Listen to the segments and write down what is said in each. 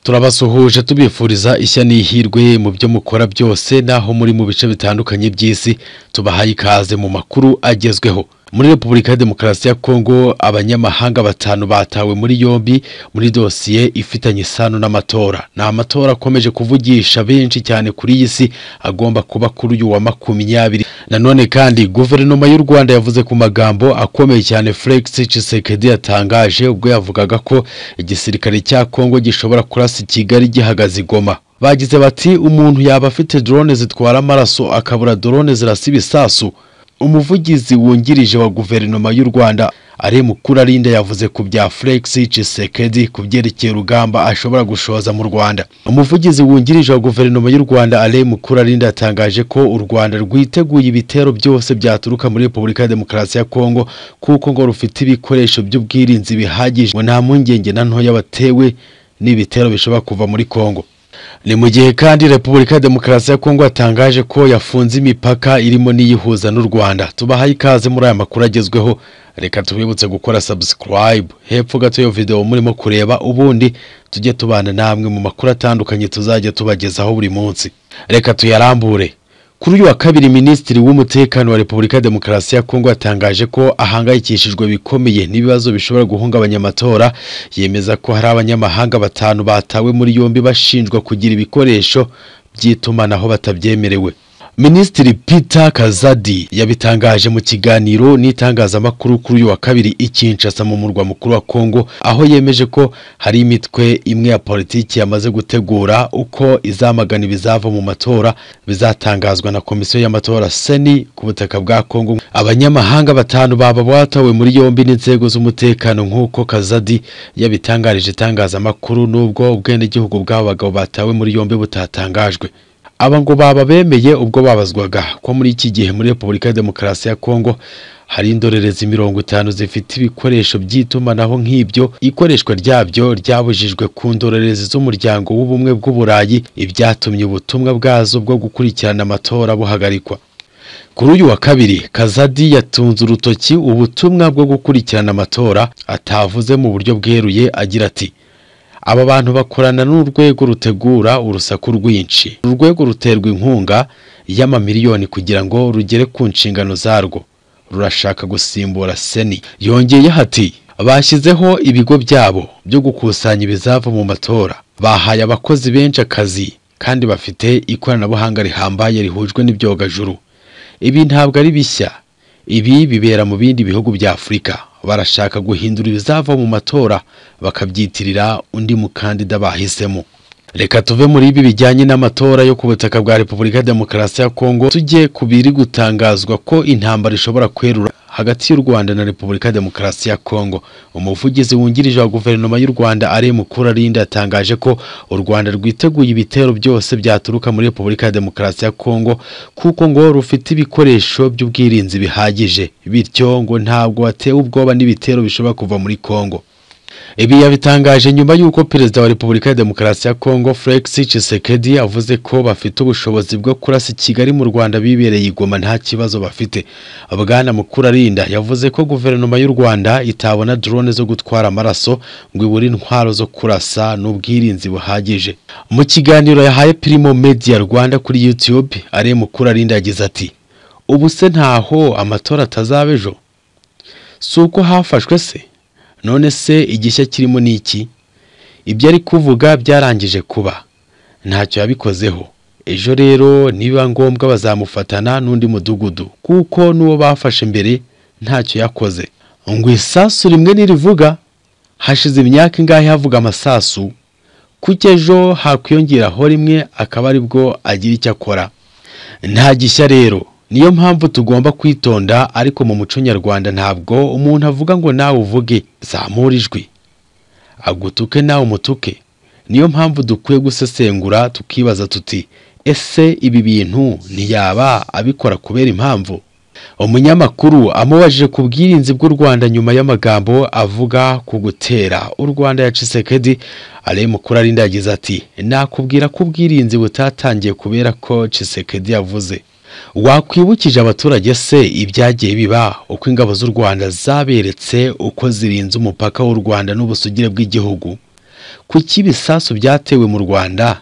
turabasuhuje tubifuriza ishya n'ihirwe mu byo mukora byose n'aho muri mu bice bitandukanye by'isi tubahaye ikaze mu makuru agezweho muri repubulika ya demokarasi ya kongo abanyamahanga batanu batawe muri yombi muri dosiye ifitanye isano n'amatora ni amatora akomeje kuvugisha benshi cyane kuri iyi si agomba kuba kuri uyu wa makumyabiri nanone kandi guverinoma y'u rwanda yavuze ku magambo akomeye cyane felix tshisekedi yatangaje ubwo yavugaga ko igisirikare cya kongo gishobora kurasa kigali gihagaze i goma bagize bati umuntu yaba afite drone zitwara amaraso akabura drone zirasa ibisasu umuvugizi wungirije wa guverinoma y'u rwanda ari mukuru arinda yavuze ku bya felix cisekedi ku byerekeye urugamba ashobora gushoza mu rwanda umuvugizi wungirije wa guverinoma y'u rwanda ari mukuru arinda yatangaje ko u rwanda rwiteguye ibitero byose byaturuka muri repubulika ya demokarasi ya kongo kuko ngo rufite ibikoresho by'ubwirinzi bihagije ngo nta mpungenge na ntoya batewe n'ibitero bishobora kuva muri kongo ni mu gihe kandi repubulika ya demokarasi ya kongo yatangaje ko yafunze imipaka irimo n'iyihuza n'u rwanda tubahaye ikaze muri aya makuru agezweho reka tubibutse gukora subscribe hepfo gato iyo video murimo kureba ubundi tujye tubana namwe mu makuru atandukanye tuzajya tubagezaho buri munsi reka tuyarambure kuri uyu wa kabiri minisitiri w'umutekano wa repubulika ya demokarasi ya kongo yatangaje ko ahangayikishijwe bikomeye n'ibibazo bishobora guhungabanya amatora yemeza ko hari abanyamahanga batanu batawe muri yombi bashinjwa kugira ibikoresho by'itumanaho batabyemerewe minisitiri peter kazadi yabitangaje mu kiganiro n'itangazamakuru kuri uyu wa kabiri i Kinshasa mu murwa mukuru wa kongo aho yemeje ko hari imitwe imwe ya politiki yamaze gutegura uko izamagana ibizava mu matora bizatangazwa na komisiyo y'amatora seni ku butaka bwa kongo abanyamahanga batanu baba batawe muri yombi n'inzego z'umutekano nk'uko kazadi yabitangarije itangazamakuru n'ubwo ubwenegihugu bw'abo bagabo batawe muri yombi butatangajwe aba ngo baba bemeye ubwo babazwaga ko muri iki gihe muri repubulika ya demokarasi ya kongo hari indorerezi mirongo itanu zifite ibikoresho by'itumanaho nk'ibyo ikoreshwa ryabyo ryabujijwe ku ndorerezi z'umuryango w'ubumwe bw'uburayi ibyatumye ubutumwa bwazo bwo gukurikirana amatora buhagarikwa kuri uyu wa kabiri kazadi yatunze urutoki ubutumwa bwo gukurikirana amatora atavuze mu buryo bweruye agira ati aba bantu bakorana n'urwego rutegura urusaku rwinshi urwego ruterwa inkunga y'amamiliyoni kugira ngo rugere ku nshingano zarwo rurashaka gusimbura seni yongeyeho ati bashyizeho ibigo byabo byo gukusanya ibizava mu matora bahaye abakozi benshi akazi kandi bafite ikoranabuhanga rihambaye rihujwe n'ibyogajuru ibi ntabwo ari bishya ibi bibera mu bindi bihugu bya afurika barashaka guhindura ibizava mu matora bakabyitirira undi mukandida bahisemo reka tuve muri ibi bijyanye n'amatora yo ku butaka bwa repubulika ya demokarasi ya kongo tujye ku biri gutangazwa ko intambara ishobora kwerura hagati y'u rwanda na repubulika ya demokarasi ya kongo umuvugizi wungirije wa guverinoma y'u rwanda ari mukuru arinda yatangaje ko u rwanda rwiteguye ibitero byose byaturuka muri repubulika ya demokarasi ya kongo kuko ngo rufite ibikoresho by'ubwirinzi bihagije bityo ngo ntabwo watewe ubwoba n'ibitero bishobora kuva muri kongo ibi yabitangaje nyuma y'uko perezida wa repubulika ya demokarasi ya kongo felix tshisekedi avuze ko bafite ubushobozi bwo kurasa kigali mu rwanda bibereye igoma nta kibazo bafite bwana mukuru arinda yavuze ko guverinoma y'u rwanda itabona drone zo gutwara amaraso ngo ibure intwaro zo kurasa n'ubwirinzi buhagije mu kiganiro yahaye pirimo media rwanda kuri youtube ari mukuru arinda yagize ati ubu se ntaho amatora atazaba ejo si uko hafashwe se none se igishya kirimo ni iki ibyo ari kuvuga byarangije kuba ntacyo yabikozeho ejo rero niba ngombwa bazamufatana n'undi mudugudu kuko n'uwo bafashe mbere ntacyo yakoze ngo isasu rimwe nirivuga hashize imyaka ingahe havuga amasasu kuko ejo hakwiyongeraho rimwe akaba aribwo agira icyo akora nta gishya rero niyo mpamvu tugomba kwitonda ariko mu muco nyarwanda ntabwo umuntu avuga ngo nawe uvuge zamura ijwi agutuke nawe umutuke niyo mpamvu dukwiye gusesengura tukibaza tuti ese ibi bintu ntiyaba abikora kubera impamvu umunyamakuru amubajije ku bwirinzi bw'u rwanda nyuma y'amagambo avuga ku gutera u rwanda ya cisekedi ari mukuru arinda yagize ati nakubwira ko ubwirinzi butatangiye kubera ko cisekedi yavuze wakwibukije abaturage se ibyagiye biba uko ingabo z'u rwanda zaberetse uko zirinze umupaka w'u rwanda n'ubusugire bw'igihugu kuki ibisasu byatewe mu rwanda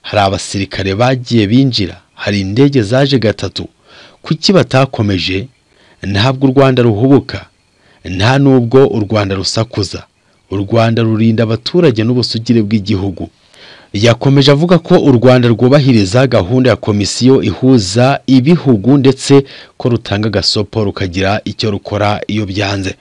hari abasirikare bagiye binjira hari indege zaje gatatu kuki batakomeje ntabwo u rwanda ruhubuka nta nubwo u rwanda rusakuza u rwanda rurinda abaturage n'ubusugire bw'igihugu yakomeje avuga ko u Rwanda rwubahiriza gahunda ya komisiyo ihuza ibihugu ndetse ko rutanga agasopo rukagira icyo rukora iyo byanze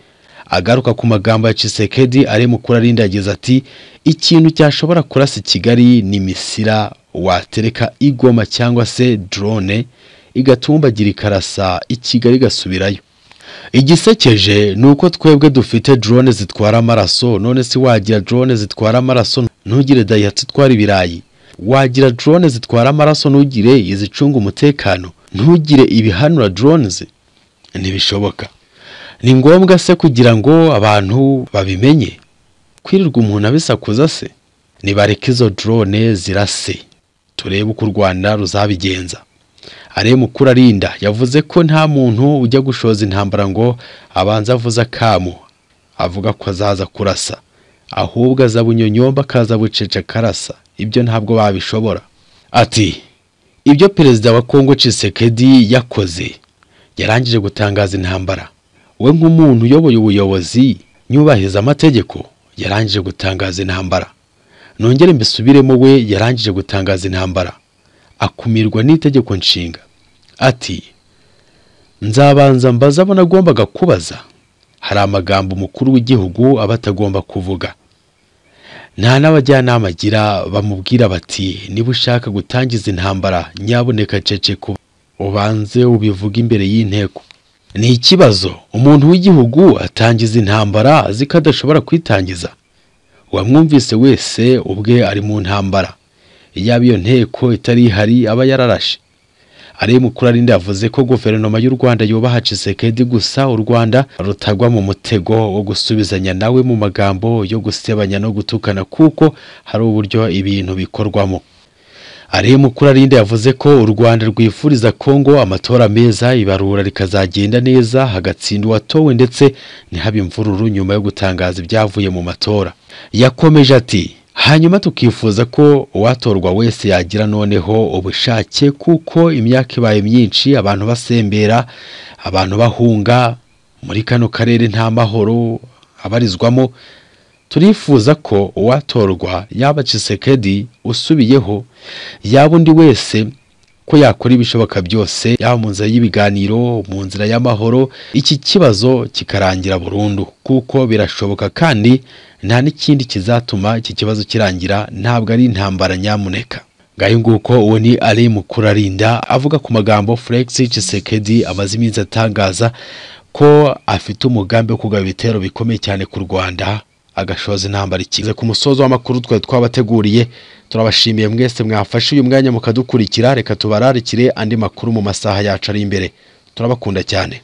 agaruka ku magambo ya Tshisekedi ari mu kurarinda yagize ati ikintu cyashobora kurasa Kigali ni misira watereka igoma cyangwa se drone igatumbagirika ikarasa i Kigali gasubirayo igisekeje ni uko twebwe dufite drone zitwara amaraso none si wagira drone zitwara amaraso ntugire dayihatsu itwara ibirayi wagira drone zitwara amaraso ntugire izicunga umutekano ntugire ibihanura drones ntibishoboka ni ngombwa se kugira ngo abantu babimenye kwirirwa umuntu abisakuza se nibareke izo drone zirase turebe uko u rwanda ruzabigenza ariyo mukuru arinda yavuze ko nta muntu ujya gushoza intambara ngo abanze avuze akamu avuga ko azaza kurasa ahubwo aza bunyonyomba akaza bucece akarasa ibyo ntabwo babishobora ati ibyo perezida wa kongo Tshisekedi yakoze yarangije gutangaza intambara we nk'umuntu uyoboye ubuyobozi nyubahiriza amategeko yarangije gutangaza intambara nongere mbisubiremo we yarangije gutangaza intambara akumirwa n'itegeko nshinga ati nzabanza mbaza abo nagombaga kubaza hari amagambo umukuru w'igihugu aba atagomba kuvuga nta n'abajyanama agira bamubwira bati niba ushaka gutangiza intambara nyaboneka ceceka ubanze ubivuge imbere y'inteko ni ikibazo umuntu w'igihugu atangiza intambara azi ko adashobora kwitangiza uwamwumvise wese ubwe ari mu ntambara yaba iyo nteko itari ihari aba yararashe ariyo mukuru arinde yavuze ko guverinoma y'u rwanda yubaha Tshisekedi gusa u rwanda rutagwa mu mutego wo gusubizanya nawe mu magambo yo gusebanya no gutukana kuko hari uburyo ibintu bikorwamo ariyo mukuru arinde yavuze ko u rwanda rwifuriza kongo amatora meza ibarura rikazagenda neza hagatsinda uwatowe ndetse ntihabe imvururu nyuma yo gutangaza ibyavuye mu matora yakomeje ati hanyuma tukifuza ko uwatorwa wese yagira noneho ubushake kuko imyaka ibaye myinshi abantu basembera abantu bahunga muri kano karere nta mahoro abarizwamo turifuza ko uwatorwa yaba Tshisekedi usubiyeho yaba undi wese ko yakora ibishoboka byose yaba mu nzira y'ibiganiro mu nzira y'amahoro iki kibazo kikarangira burundu kuko birashoboka kandi nta n'ikindi kizatuma iki kibazo kirangira ntabwo ari intambara nyamuneka ngayo nguko uwo ni ari mukuru arinda avuga ku magambo Felix Tshisekedi amaze iminsi atangaza ko afite umugambi wo kugaba ibitero bikomeye cyane ku Rwanda agashoza intambara ikize ku musozo w'amakuru twari twabateguriye turabashimiye mwese mwafashe uyu mwanya mukadukurikira reka tubararikire andi makuru mu masaha yacu ari imbere turabakunda cyane